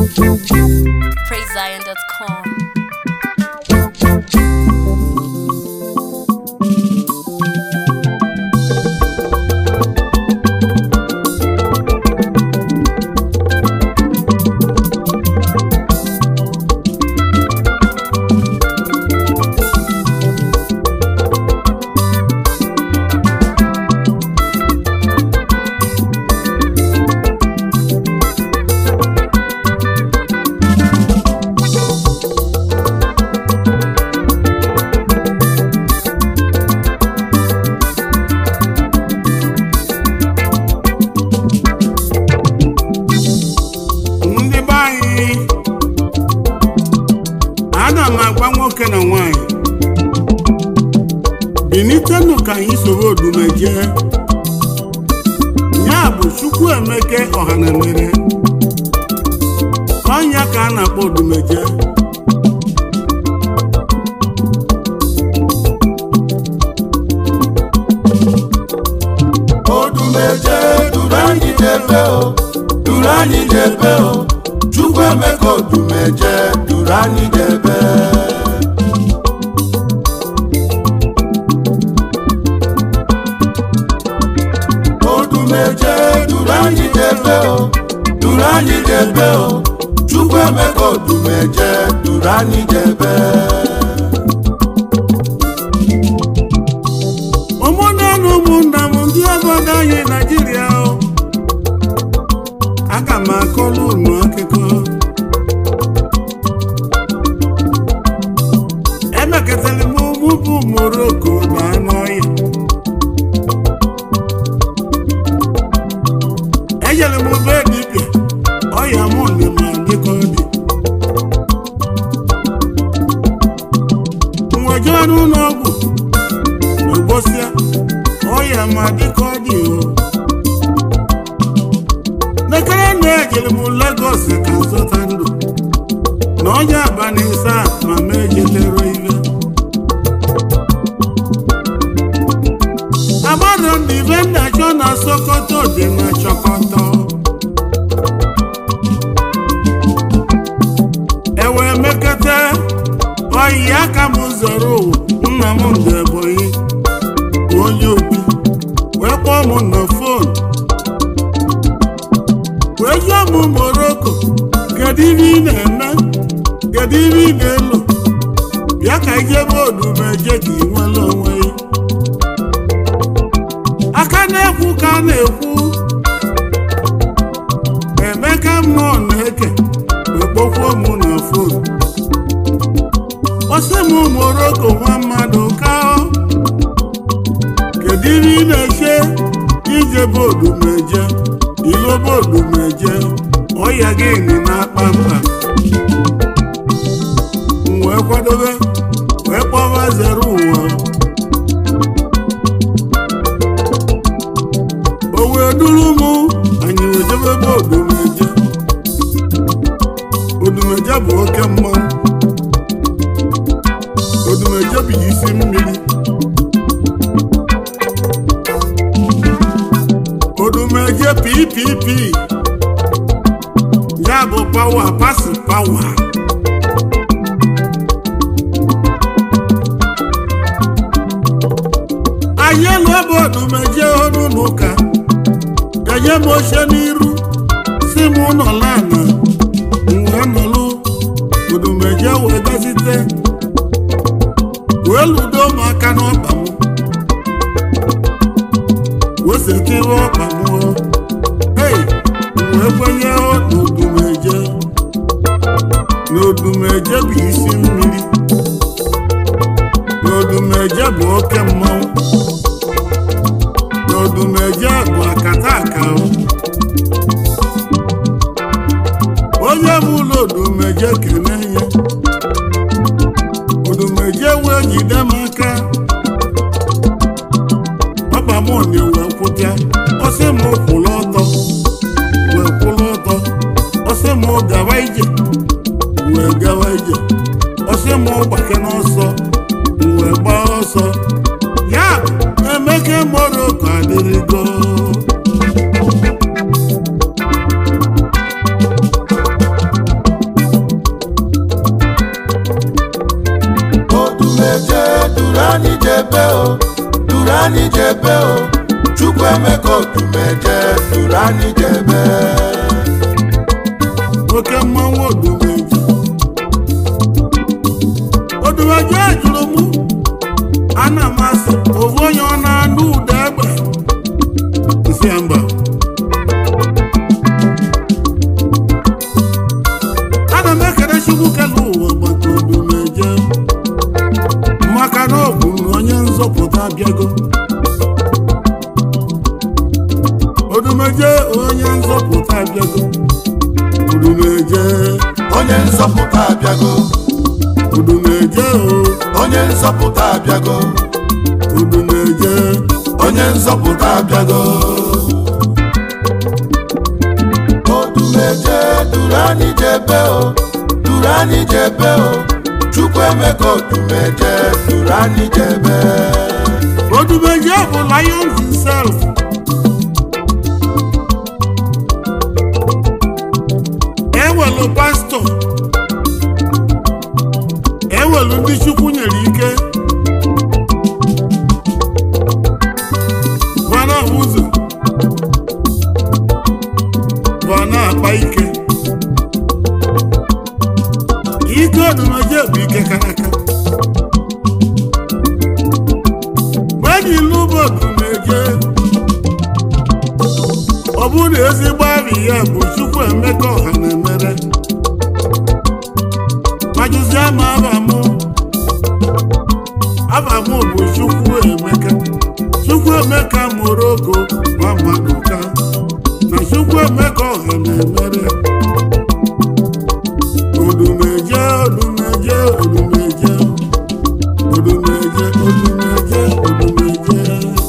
PraiseZion.com. ndị be anyị ana m agwa nwoke na nwanyị bilitenụ ka anyị soro odume jee ya bụ chukwu emeke ọhanamere ọnya ka a na-akpọ odumeje odumeje duru anyị n'ebe o duru anyị n'ebe o chukwu emeka odumeje duru anyị n'ebe odumeje duru anyị n'ebe o duru anyị n'ebe o chukwu emeka odumeje duru anyị n'ebe ụmụnne na ụmụnna m ndị obodo anyị naijiria o aga m akọrọ unu akụkọ emekọtara m ụmụ bụ moroko na anụ ọhịa ejere m be dibịa ọya mụ dị ma dịka ọ dị nwejee n'ụlọ ọgwụ n'ụbọchịa ọya ma dịka ọ dị o nekere na ejere m Lagos ka zụta ndụ na onye abalị isaa ma m ejetere ibe agbara m na ibe nna chọ na Sokoto dị na Chọkọtọ ewee mekọta oyi aka m zọrọ ụwa nna m ndị Ebonyi bụ onye obi wee kpọọ m na fon wee jụọ m Moroko kedu ibe ị na-eme kedu ibe ị na-elo bịa ka ijebe odumeje ka ị nwere onwe ya aka na-ekwu ka a na-ekwu emeka mmụọ na-eke wee kpọkwuo m na fon ọsị m Moroko nwa mmadụ ka kedu ihe ị na-eche ije bodumeje ilo bodumeje ọya gị nị na-akpa mkpa m wee kwadobe wee kpọba zere ụwa o wee duru mụ anyị wee jebe bodumeje odumeje bụ oke mmanwụ odumeje bụ isi mmiri odumeje ppp ya bụ pawa pasi pawa anyị elu ebe odumeje ọnụ n'ụka enye m oche n'iru si m nọla ana wee nọlụ odumeje wee gazite wee ludo m aka n'ọkpa m wee setiwe ọkpa m o. Hey, m wee kwenye n'odumeje n'odumeje bụ isi mmiri n'odumeje bụ oke mmanwụ n'odumeje bụ akata aka o. onye bụ ụlọ odumeje kene ya odumeje wee jide m aka papa m na-ewe kwụta ọsị m kwụrụ ọtọ wee kwụrụ ọtọ ọsị m gawa ije wee gawa ije ọsị m gbake n'ọsọ wee gbaa ọsọ ya bụ emeke Moroko adịrịgo jebe o chukwu emeka odumeje duru anyị jebe oke mmanwụ odumeje odumeje jụrụ mụ ana m asị ofu onye ọ na-anụ ụda egbe nsị ya mba ana m ekele chukwu kele ụwa maka odumeje maka na ọ bụ na onye nzọpụta abịago odumeje onye nzọpụta abịago odumeje onye nzọpụta abịago odumeje o onye nzọpụta abịago odumeje onye nzọpụta abịago odumeje duru anyị jebe o duru anyị jebe o chukwu emeka odumeje duru anyị jebe odumeje bụ lion himself ewelu pastọ ewelu ndị chukwu nyere ike vana ụzọ vana akpa ike ike odumeje bụ ike kara aka mgbe ilu bụ odumeje ọ bụrụ na ezigbo arị ya bụ chukwu emeka ọha na-emere majụzie ma abamụ abamụ bụ chukwu emeka chukwu emeka mụrụ ogo ma mmadụ ka na chukwu emeka ọha na-emere odumeje odumeje odumeje odumeje odumeje odumeje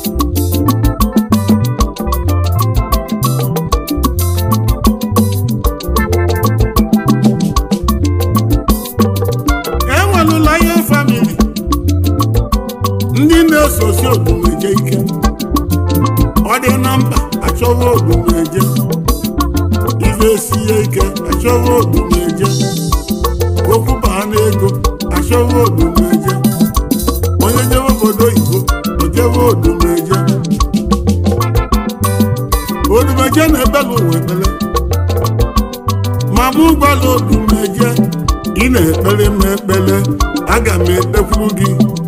enwelụla ihe famili ndị na-esosi odumeje ike ọ dị na mba achọwa odumeje ife sie ike achọwa odumeje okwu baa n'ego achọwa odumeje onye jewe obodo oyibo ojewe odumeje odumeje na-ebela ụwa ekpere ma mụ gwala odumeje ị na-ekpere m ekpere aga m ekpekwuru gị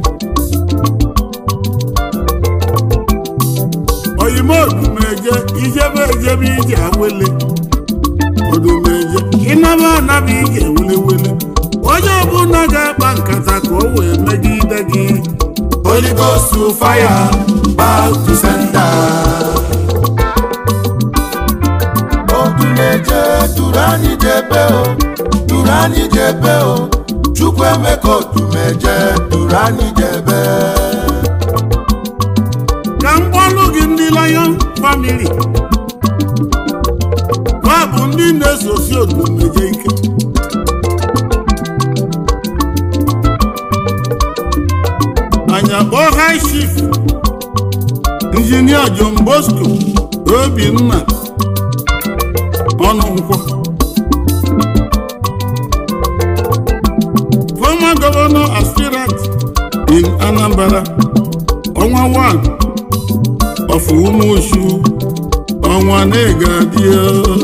oyime odumeje ijebe ejebe ije awele odumeje ịnaba anaba ije welewele onye ọbụla ga-akpa nkata ka o wee megide gị Holy Ghost to fire, back to sender. Odumeje duru anyị jebe o, duru anyị jebe o, Chukwu emeka odumeje duru anyị jebe. ka m gbalụ gị ndị lion family ha bụ ndị na-esosi odumeje ike anya kpọọ high chief injinia John Bosco Obinna ọnụnkwọ former governor aspirant in Anambra ọnwa 1 of Umushu ọnwa na-egadio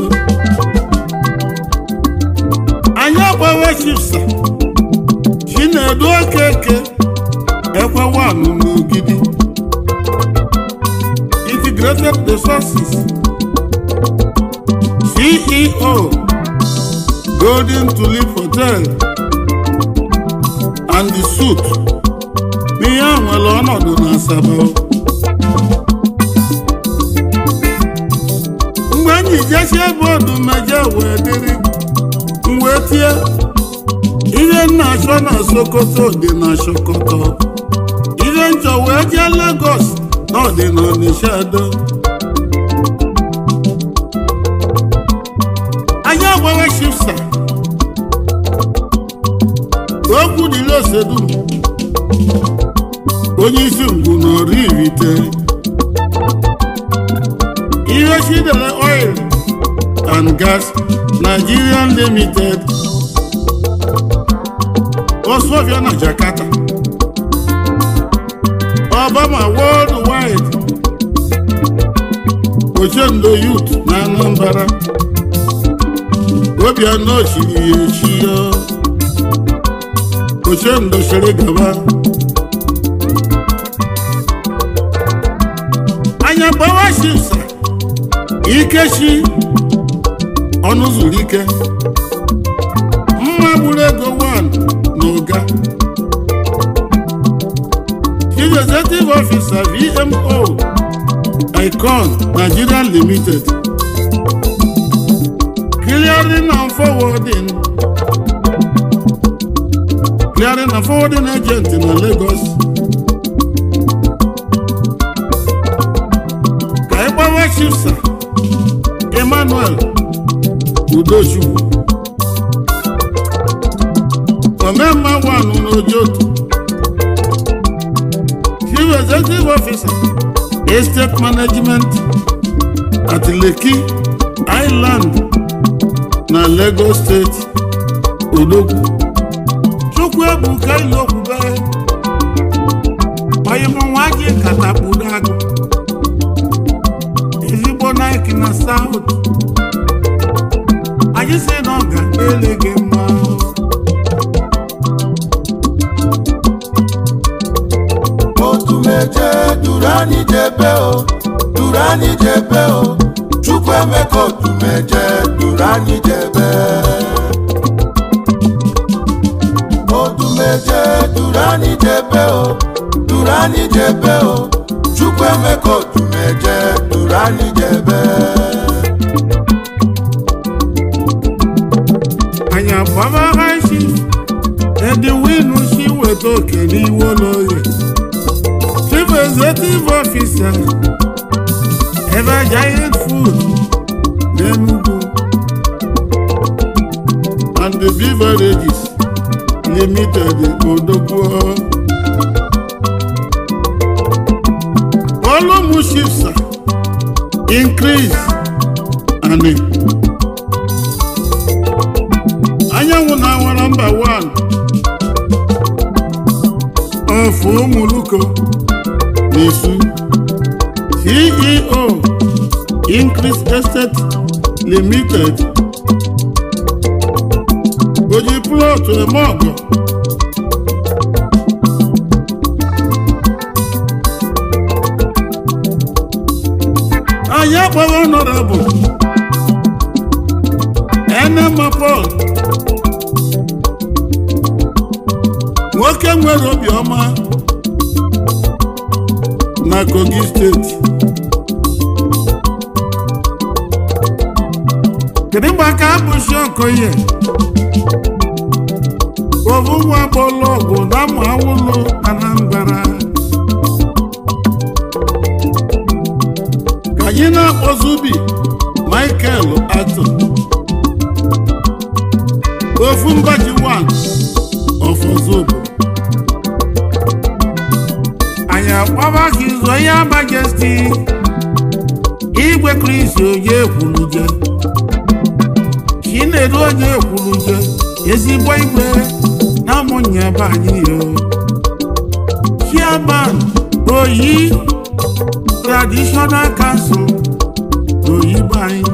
anyị agbawe chifsa Chinedu Okeke ekwe wanụ n'ogidi integrated resources ceo golden tulip hotel and the suit n'ihe a nwere ọnọdụ na asaba mgbe anyị jesie bọọdụ meje wee dịrị m wee tie ihe nna achọ na sokoto dị na sokoto ihe nchọ wee jee Lagos na ọ dị na Ọnịsha do anyị agbawe shifsa okwu dịrị osedum onye isi ngwu na ọrụ irite ihe chidere oil and gas Nigerian limited Osofia na Jakarta Obama worldwide ochendo yut na anambra obianọ chiri ya echi ya ochendo sere gaba anya gbawa shipsa ikechi ọnụ zuru ike mma gburu ego 1 na ụga chief executive officer vmo icon nigeria limited clearing and forwarding clearing and forwarding agent na lagos ka ịgbawa chifsa emmanuel udochukwu omemma wanụ n'ojoto chief executive officer estate management at lekki island na lagos steeti odogwu chukwu ebuka ilokwube oyimụnwa gị katakpuru agụ ezigbo nike na south anyị si na ọ ga-ele gị mma otu meje duru anyị jebe o duru anyị jebe o chukwu emeka otu meje duru anyị jebe otu meje duru anyị jebe o duru anyị jebe o chukwu emeka otu meje duru anyị jebe anyị agbaba high chief ediwinu si weta oke n'iwu n'oge chief executive officer ebe giant food n'enugu and the beverages limited odogwu volume shifts increase and anyanwụ na-awara mba 1 ofu ụmụluko n'isu ceo increase estate limited oji plọtụ eme ọgọ anyị akpọrọ honorable enema paul nwoke nwere obiọma na kogi steeti kedu mgbe aka abụchi okoye ovu nwa bọọlụ ọgụ na amụ awụlụ anambra ka anyị na-akpọzubi michael ato ofu mbaji 1 ọfọzobo anyị akpọba ka izo ya majesti igwe kris onye ekwuluje chinedu onye ekwuluje ezigbo igwe na ụmụnye be anyị yo chairman oyi traditional council n'oyibo anyị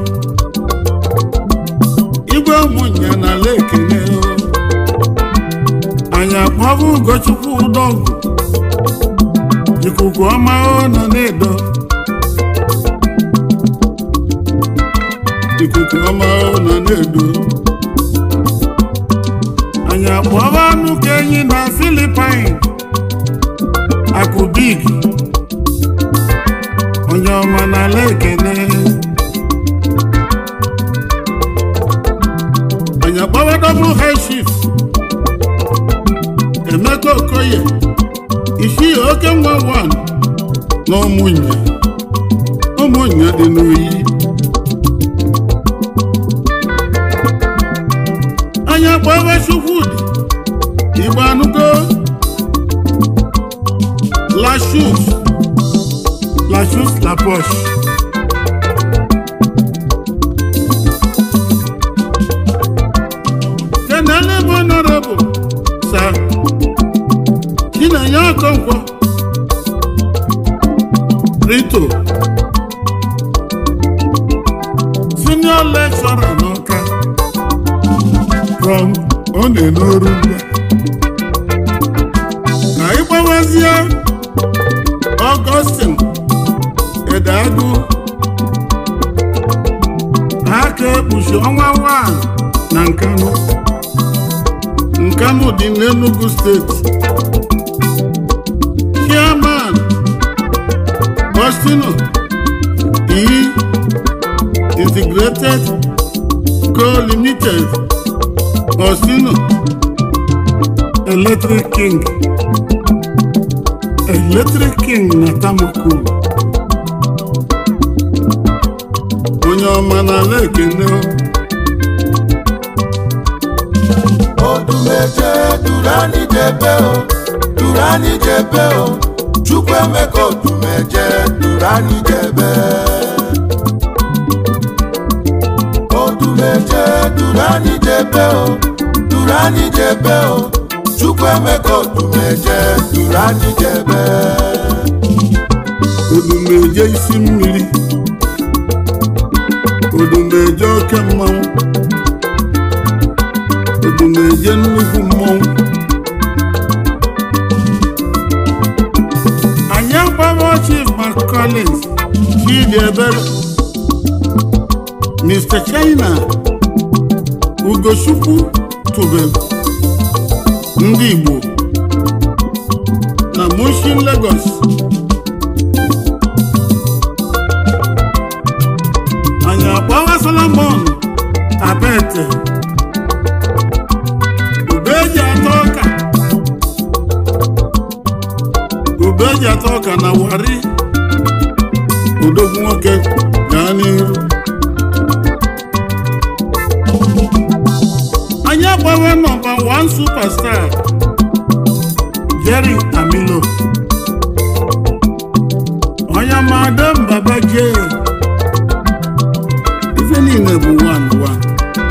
igwe ụmụnye na lekene anyị akpọbụ ugochukwu udọgụ ikuku ọma ọ nọ na-edo ikuku ọma ọ nọ na-edo anyị akpọba anụ ka enyi na filipin akụbig onye ọma n'ala ekene anyị akpọba double high shift emeka okoye isi oke nwa wan na ụmụnya ụmụnya dị n'oyi anya gbaba chukwudi igbo anụgo lashus lashus laposh kenele bụ honorable sir chinenye ọkọnkwọ rito senior lecturer n'ọka from ọ na-enoru ngwa ka anyị gbawazie Augustine Edeagụ aka ekpuchi ọnwa 1 na Nkanu Nkanu dị n'Enugu steeti chairman Bostino E Integrated Co Limited Bostino Electric King Electric King na Tamako onye ọma n'ala ekene odumeje durani jebe o durani jebe o chukwuemeka odumeje durani jebe odumeje durani jebe o durani jebe o chukwuemeka odumeje durani jebe odumeje isi mmiri odumeje oke mmanwụ odumeje nnukwu mmanwụ anyị agbawo chief mark collins chidi ebere mr china ugochukwu tube ndị igbo na mushin lagos anyị agbawa solomon abete ube eji atọ ọka ube eji atọ ọka na wari odogwu nwoke gaa n'ihu anyị agbawa nọmba 1 superstar jerry amilo onye madam baba jee ife niile bụ one one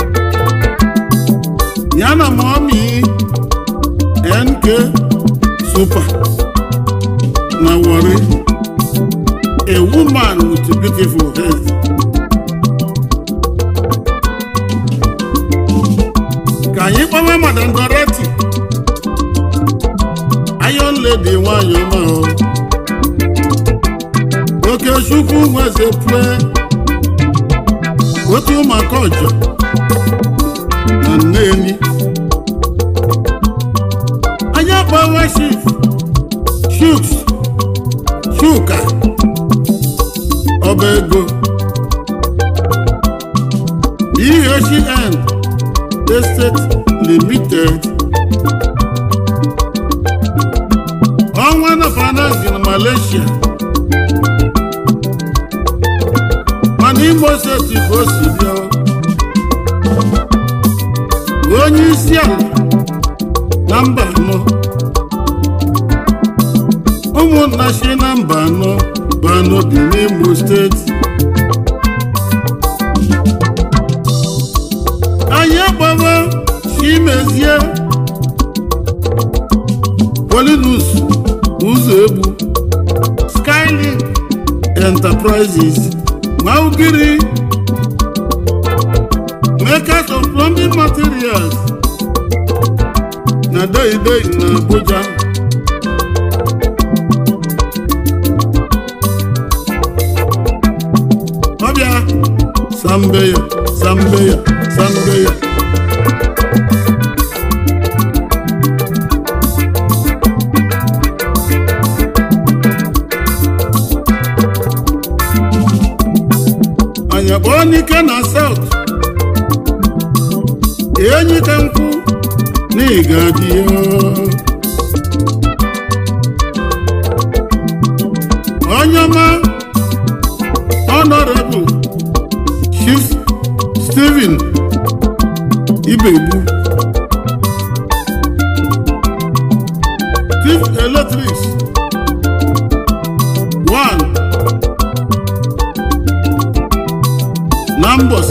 ya na mọmi nk super na Warri a woman with beautiful head ka anyị gbawa madam Dorothy iron lady nwanyị ọma o oke chukwu nweze pụe otu ụmụaka ọjọ na Nnewi anyị akpọwa chief shuks shuka ọba ego EHN Estate Limited ọnwa na finance na Malaysia mana Imo steeti ka o si bịa onye isi ala na mba anọ ụmụnna si na mba anọ bụ anọ dị n'Imo steeti anyị agbawa chimezie Polinus ụzọ egbu Skylink Enterprises Maugiri makers of plumbing materials na Deidei na Abuja ọbịa sambeya sambeya sambeya anyị kpọọ n'ike na South enyi ka nkwụ n'ịga dị onye ọma honorable chief Stephen Ibegbu chief electrics one na Mbos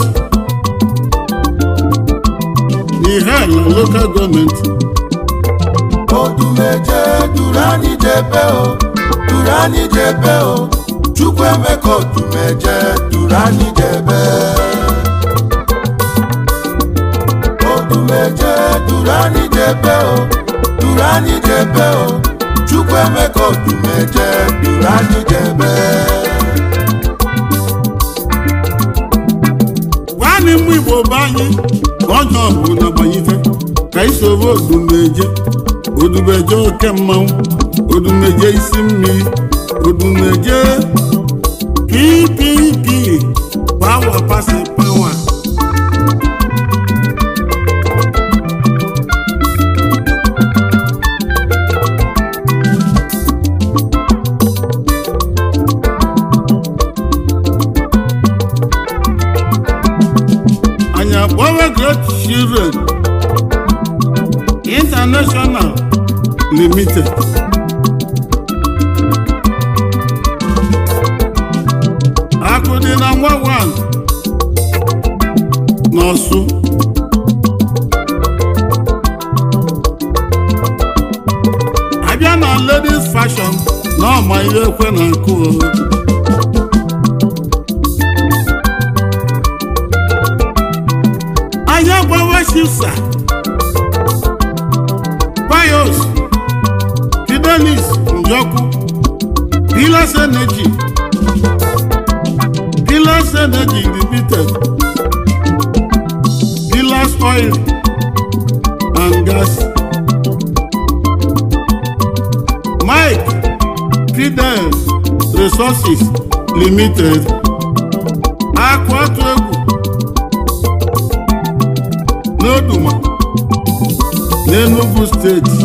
ihe na local gọọmenti odumeje durani jebe o durani jebe o chukwuemeka odumeje durani jebe jebe o duru anyị jebe o chukwu emeka odumeje duru anyị jebe gwanị mụ igbo be anyị ọjọ bụ na gbanyite ka isoro odumeje odumeje oke mmanwụ odumeje isi mmiri odumeje ppp pawa pasi pawa anyị akpọwa great children international limited akụ dị na nwa wan n'ọsụ abịa na ladies fashion na ọma ihe ekwe na nkụ o. anyị gbawa shifsa bios fidelis njọkụ pilas energy pilas energy limited pilas oil and gas mike fidel resources limited akụ atụ egwu n'Oduma n'Enugu steeti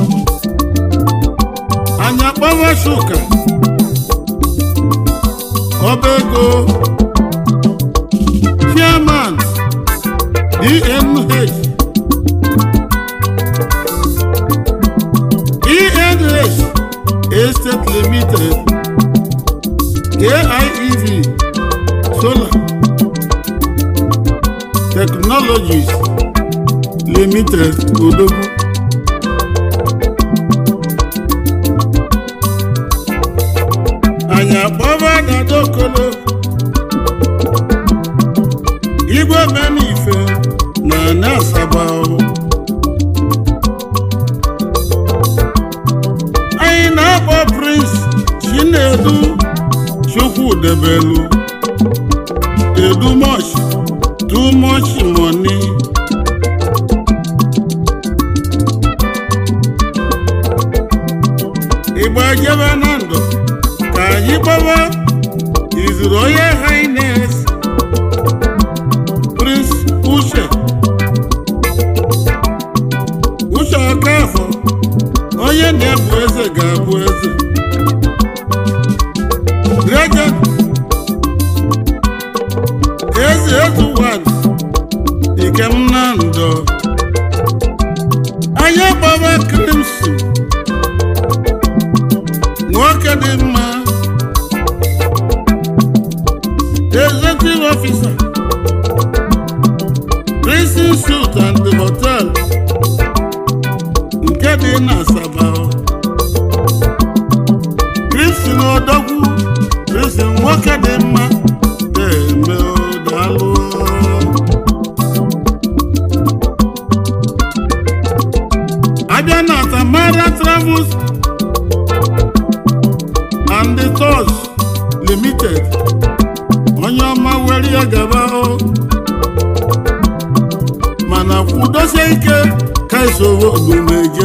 anyị akpawa shuka ọba ego chairman DNH ENH Estate Limited AIEV Solar Technologies limited odogwu anyị akpọba dadokolo igwe menife na na asaba anyị na-akpọ prince chinedu chukwudebelu edu much too much money igba jebe na ndụ ka anyị gbawa izuru onye highness prince uche uche ọkafọ onye na-ebu eze ga-abụ eze Greje eze ezuwan ikem na ndụ anyị gbawa crimson nwoke dị mma executive officer prison suit and hotel nke dị na asaba Christian odogwu Christian nwoke dị mma eme daalụ abịa na Tamara Travels and the Tours Limited onye ọma were ya gaba o mana kwudosie ike ka esoro odumeje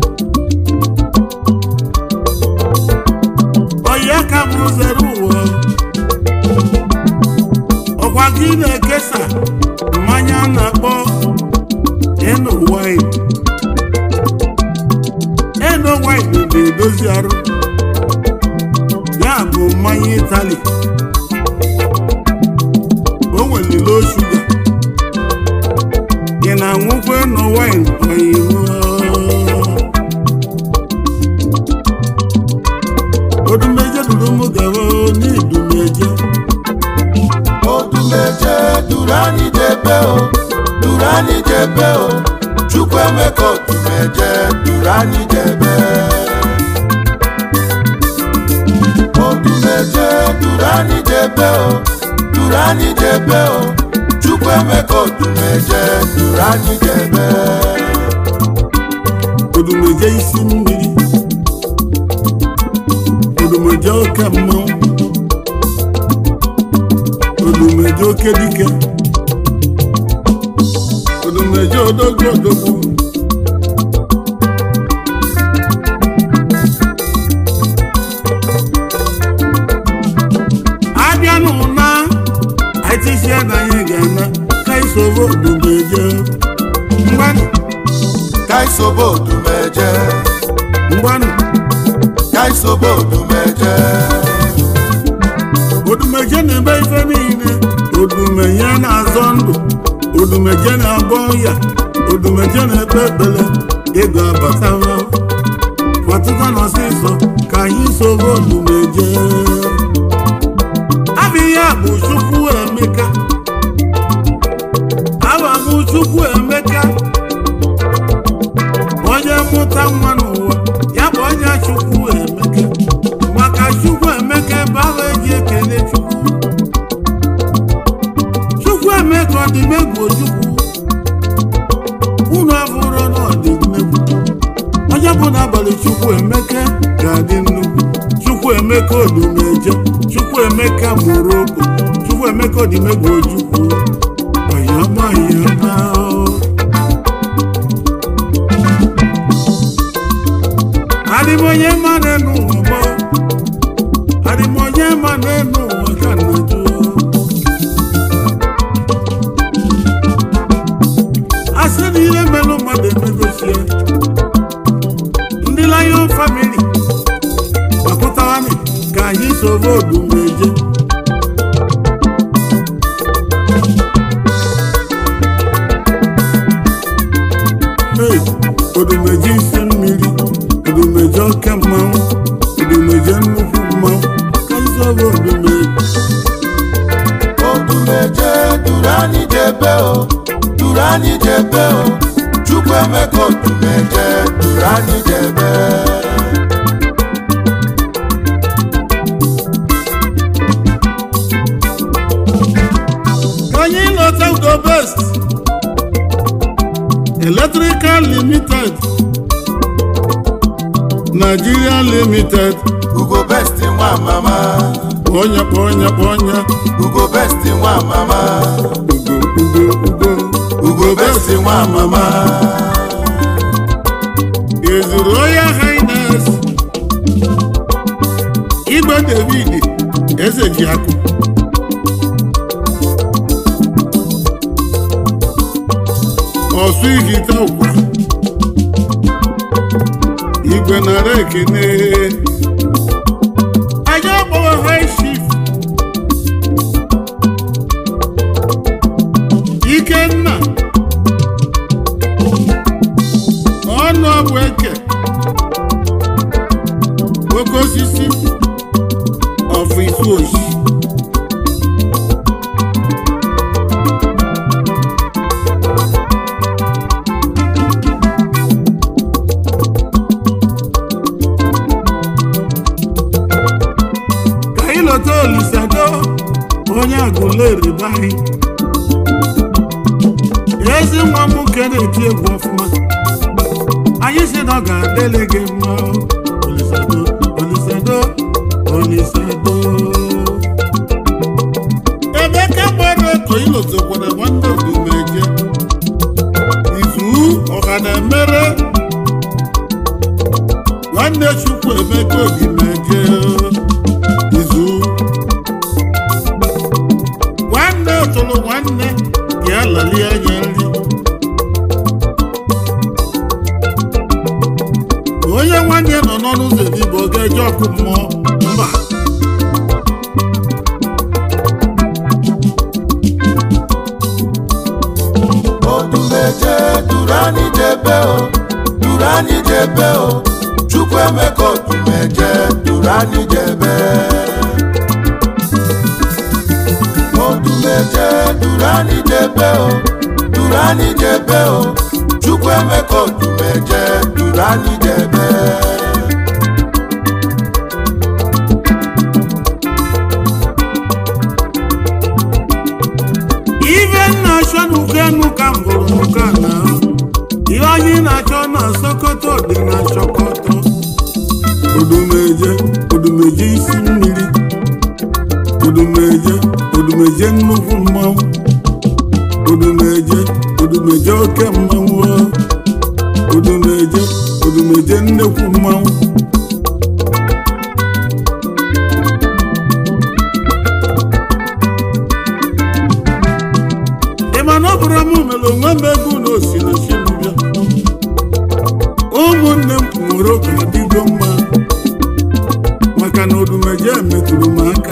ọya ka bụ zere ụwa ọkwa gị na-ekesa mmanya a na-akpọ eno wine eno wine na-edozi arụ ya bụ mmanya itali o nwere low shuga ị na-aṅụkwa eno wine oyibo odumeje duru m gawa n'idumeje odumeje duru anyị jebe o duru anyị jebe o chukwu emeka odumeje duru anyị jebe odumeje duru anyị jebe o duru anyị jebe o chukwu emeka odumeje duru anyị jebe odumeje isi mmiri odumeje oke mmanwụ odumeje oke dike odumeje odogwu odogwu abịa n'ụna aitisia na anyị ga-ana ka isoro odumeje mgbanụ kaisobo odumeje mgbanụ kaisobo odumeje odumeje na-eme ife niile odumeje na-azọ ndụ odumeje na-agwọ ya odumeje na-ekpe ekpere ego abatara kwatụta n'ọsịsọ ka anyị soro odumeje abịghị a bụ chukwu emeka aba m chukwu emeka onye mụta nwa n'ụwa ya bụ onye chukwu emeka maka chukwu emeka ebe ahụ eji ekele chukwu chukwu emeka ọ dị megwu chukwu unu abụrụ na ọ dị mmegwu onye bụ n'abalị chukwu emeka ga-adị nnukwu chukwu emeka odumeje chukwu emeka mụrụ okwu chukwu emeka ọdịmegwu ojukwu ọyọma ọyọma adịmonye ma n'enu ụwa adịmonye ma n'enu ụwa ka nnaju asị na ihe melụ mmadụ emegosie ndị Lion family gbakọtawani ka anyị soro odumeje Hey, odumeje isi mmiri odumeje oke mmanwụ odumeje nnukwu mmanwụ ka anyị soro odumeje odumeje duru anyị jebe o duru anyị jebe o chukwu emeka odumeje duru anyị jebe Ka anyị lọta udo best electrical limited Nigeria limited ugo best nwa mama onye kpọ onye kpọ onye ugo best nwa mama ugo ugo ugo ugo best nwa mama ezuru Royal Highness Igwe David eze ji akụ ọsụ ihite ụkwa igwe nara ekene anyị akpọwa high chief ikenna ọnụ ọbụ eke oke osisi ọfụ isi oshi ka anyị lọta olisado onye agụleri be anyị ezi nwa m nwoke na-eti egwu ọfụma anyị si na ọ ga-adịlị gị mma olisado olisado olisado ebe ka gbara eko ilotokwara nwanne odumeje izu ọha na-emere nwanne chukwu emeka odumeje izu nwanne tụrụ nwanne ka ya lalie anya nri onye nwanne nọ n'ọnụ ụzọ edigbo ọ ga-eje ọkụ mmụọ mba odumeje duru anyị jebe o duru anyị jebe o chukwu emeka odumeje duru anyị jebe odumeje duru anyị jebe o duru anyị jebe o chukwu emeka odumeje duru anyị jebe ife nna achọ n'ụka enu ka m hụrụ n'ụka na ihe anyị na-achọ na sokoto dị na sokoto odumeje odumeje isi mmiri odumeje odumeje nnukwu mmanwụ odumeje odumeje oke mmanwụ odumeje odumeje nnekwu mmanwụ ị ma na ọ bụrụ m mere onwe m ego na osi na chibụbịa ụmụnne m nwere oge adịgo mma maka na odumeje metụrụ m aka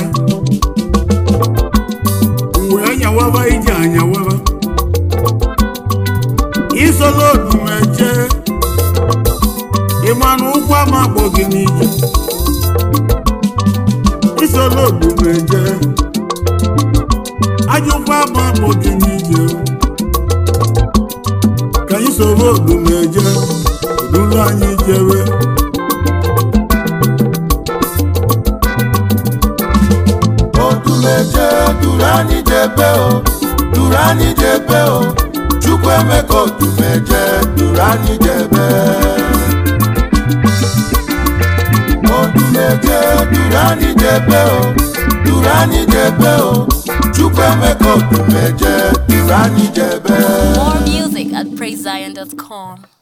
mgbe anyawaba ije anyawaba isola odumeje ịma na ụkwụ ama akpọ gị n'ije isola odumeje ajụkwa ama akpọ gị n'ije ka anyị soro odumeje duru anyị jewe odumeje duru anyị jebe o duru anyị jebe o chukwu emeka odumeje duru anyị jebe odumeje duru anyị jebe o duru anyị jebe o chukwu emeka odumeje duru anyị jebe More music at praisezion.com.